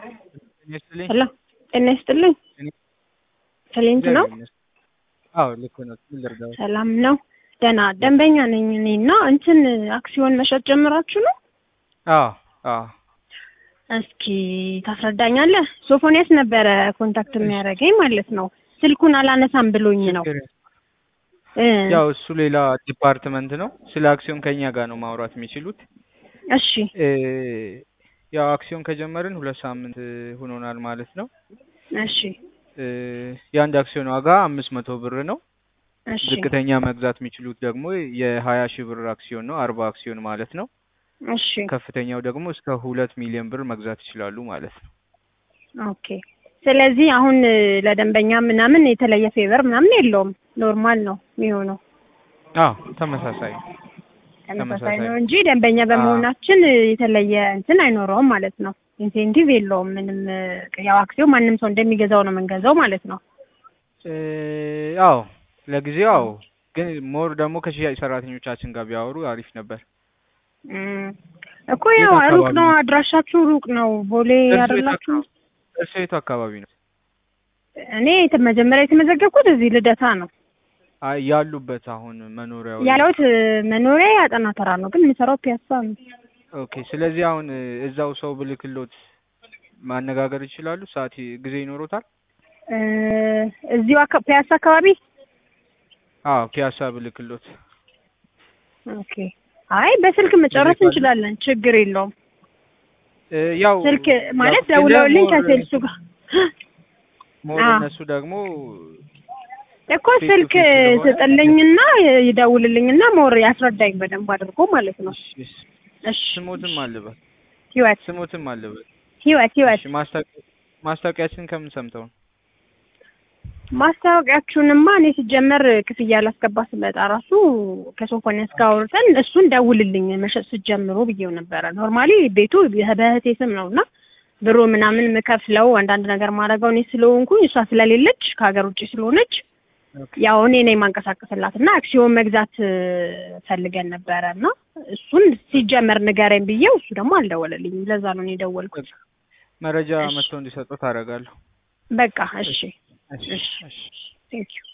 ጤና ይስጥልኝ። ሄሎ ጤና ይስጥልኝ። እኔ- ክሊንት ነው። እግዚአብሔር ይመስገን። አዎ ልክ ነው። ምን ልርዳዎት? ሰላም ነው። ደህና ደንበኛ ነኝ እኔ እና እንትን አክሲዮን መሸጥ ጀምራችሁ ነው? አዎ አዎ እስኪ ታስረዳኛለህ? ሶፎንያስ ነበረ ኮንታክት የሚያደርገኝ ማለት ነው። ስልኩን አላነሳም ብሎኝ ነው። ችግር የለም። እ ያው እሱ ሌላ ዲፓርትመንት ነው። ስለ አክሲዮን ከኛ ጋር ነው ማውራት የሚችሉት። እሺ እ ያው አክሲዮን ከጀመርን ሁለት ሳምንት ሆኖናል ማለት ነው። እሺ እ የአንድ አክሲዮን ዋጋ አምስት መቶ ብር ነው። እሺ ዝቅተኛ መግዛት የሚችሉት ደግሞ የሀያ ሺህ ብር አክሲዮን ነው። አርባ አክሲዮን ማለት ነው። እሺ ከፍተኛው ደግሞ እስከ ሁለት ሚሊዮን ብር መግዛት ይችላሉ ማለት ነው። ኦኬ። ስለዚህ አሁን እ ለደንበኛ ምናምን የተለየ ፌቨር ምናምን የለውም። ኖርማል ነው የሚሆነው። አዎ ተመሳሳይ ነው። ተመሳሳይ ተመሳሳይ ነው ነው። እንጂ ደንበኛ በመሆናችን እ የተለየ እንትን አይኖረውም ማለት ነው። ኢንሴንቲቭ የለውም ምንም። እ ያው አክሲዮን ማንም ሰው እንደሚገዛው ነው የምንገዛው ማለት ነው። እ አዎ ለጊዜው አዎ፣ ግን ሞር ደግሞ ከሽያጭ ሰራተኞቻችን ጋር ቢያወሩ አሪፍ ነበር። እም፣ እኮ የት ያው ሩቅ አካባቢ ነው፣ ነው? አድራሻችሁ ሩቅ ነው። ቦሌ እርሶ የት አይደላችሁ? አካባቢ እርሶ የቱ አካባቢ ነው? እኔ የተ- መጀመሪያ የተመዘገብኩት እዚህ ልደታ ነው አይ ያሉበት አሁን መኖሪያው ያለሁት። እ መኖሪያ ያጠና ተራ ነው፣ ግን የምሰራው ፒያሳ ነው። ኦኬ። ስለዚህ አሁን እ እዛው ሰው ብልክሎት ማነጋገር ይችላሉ? ሰዓት ይ- ጊዜ ይኖሮታል? እ እዚሁ አካ- ፒያሳ አካባቢ። አዎ ፒያሳ ብልክሎት ኦኬ። አይ በስልክ መጨረስ ይልካሉ? እንችላለን፣ ችግር የለውም። እ ያው ስልክ ማለት ያው ደውለውልኝ ሞር- ከሴልሱ ጋር ሞር አዎ። እነሱ ደግሞ እኮ ፌስ ቱ ስልክ ፌስ ስለሆነ ስጥልኝና ይደውልልኝና ሞር ያስረዳኝ በደንብ አድርጎ ማለት ነው። እሺ፣ እሺ። እሺ ስሞትም አለበት ህይወት ስሞትም አለበት። ህይወት ህይወት እሺ ማስታወቂያ ማስታወቂያችን ከምን ሰምተው ነው? ማስታወቂያችሁንማ እኔ ሲጀመር ክፍያ ላስገባ ስመጣ ራሱ ከሶፎንያስ ጋር አውርተን እሱን ደውልልኝ መሸጥ ስትጀምሩ ብዬው ነበረ። ኖርማሊ ቤቱ በእህቴ ስም ነው እና ብሩ ምናምን የምከፍለው አንዳንድ ነገር ማድረገው እኔ ስለሆንኩኝ እሷ ስለሌለች ከሀገር ውጭ ስለሆነች ኦኬ። ያው እኔ ነኝ ማንቀሳቀስላት እና አክሲዮን መግዛት እ ፈልገን ነበረ እና እሱን ሲጀመር ንገረኝ ብዬው እሱ ደግሞ አልደወለልኝም። ለዛ ነው እኔ የደወልኩት። መረጃ እሺ። መጥተው እንዲሰጡት አደርጋለሁ። በቃ እሺ እሺ፣ እሺ። እሺ። ቴንክ ዩ